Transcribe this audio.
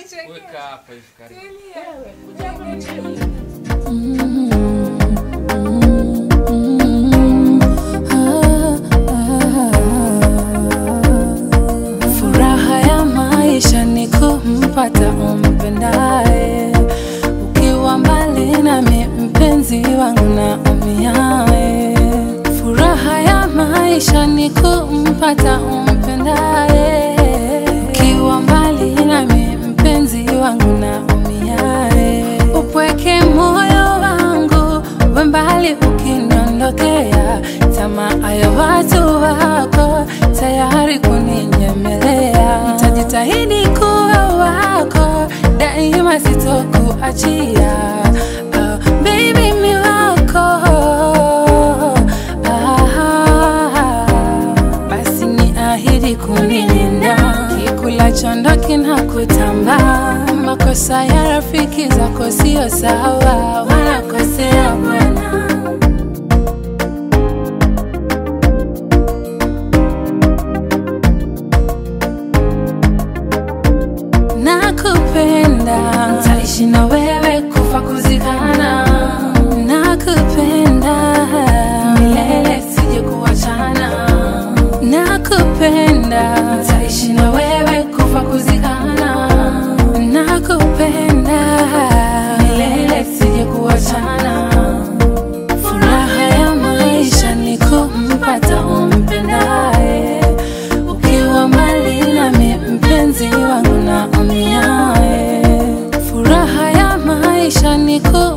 Weka hapa hivi karibu. Furaha ya maisha ni kumpata umpendaye, ukiwa mbali nami mpenzi wangu na umiaye. Furaha ya maisha ni kumpata umpendaye, ukiwa mbali nami mpenzi wangu na umiaye. Upweke moyo wangu we mbali ukiniondokea, tamaa ya watu wako tayari kuninyemelea. Nitajitahidi kuwa wako daima, sitokuachia. Oh, baby mi wako ah, basi ni ahidi kunilinda, kikula chondo kinakutamba. Makosa ya rafiki zako sio sawa, wanakosea bwana. Nakupenda, taishi na wewe kufa kuzikana. Nakupenda milele, sije kuachana. Nakupenda, taishi na wewe kufa kuzikana. Nakupenda milele, sije kuachana. Furaha ya maisha ni kumpata umpendaye, ukiwa mbali nami mpenzi wangu na umiaye. Furaha ya maisha ni ku